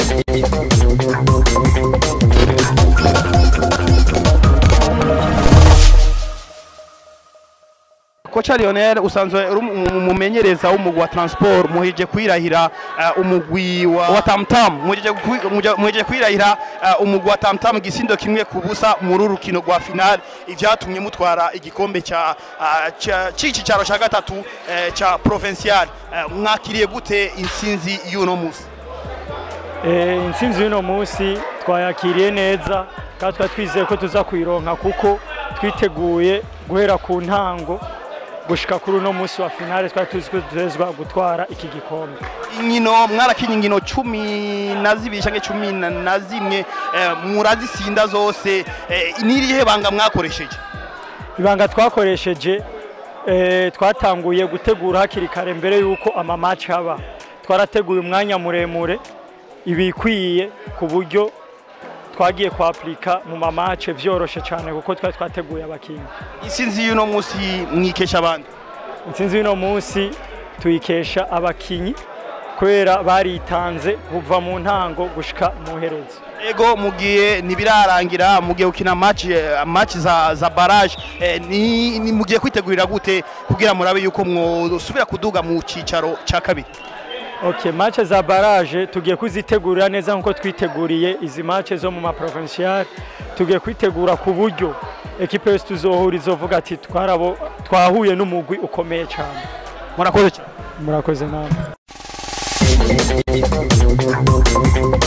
koca Lionel usanzwe uri umu- umumenyereza w'umugwi wa transport muheje kwirahira eh, umugwi wa, wa tamtam muheje kwi- muje- muheje kwirahira eh, umugwi wa tamtam igisindo kimwe ku busa muri uru rukino rwa final ivyatumye mutwara igikombe ca ah, ca- c'ici caro ca gatatu eh, ca provincial Eh, mwakiriye gute intsinzi y'uno musi Eh, intsinzi y'uno munsi twayakiriye neza kandi twari twizeye ko tuza kuyironka kuko twiteguye guhera ku ntango gushika kuri uno munsi wa finale twari tuzi ko tutezwa gutwara iki gikombe inkino mwarakinye inkino cumi na zibiri canke cumi na- na zimwe eh, murazisinda zose eh, n'irihe banga mwakoresheje ibanga twakoresheje eh, twatanguye gutegura hakiri kare mbere y'uko amamaci haba twarateguye umwanya muremure ibikwiye ku buryo twagiye kwapurika mu mamace vyoroshe cyane kuko twari twateguye abakinnyi intsinzi y'uno musi mwikesha abandi intsinzi y'uno munsi tuyikesha abakinyi kubera baritanze kuva mu ntango gushika mu herezo ego mugiye ntibirarangira mugiye gukina match eh, match za za barrage eh, ni, ni mugiye kwitegurira gute kugira murabe yuko mwosubira kuduga mu cicaro ca kabiri Okay, match za barrage tugiye kuzitegurira neza nkuko twiteguriye izi match zo mu maprovincial tugiye kwitegura ku buryo ekipe yose tuzohura izovuga ati twarabo twahuye n'umugwi ukomeye cyane murakoze cyane murakoze namwe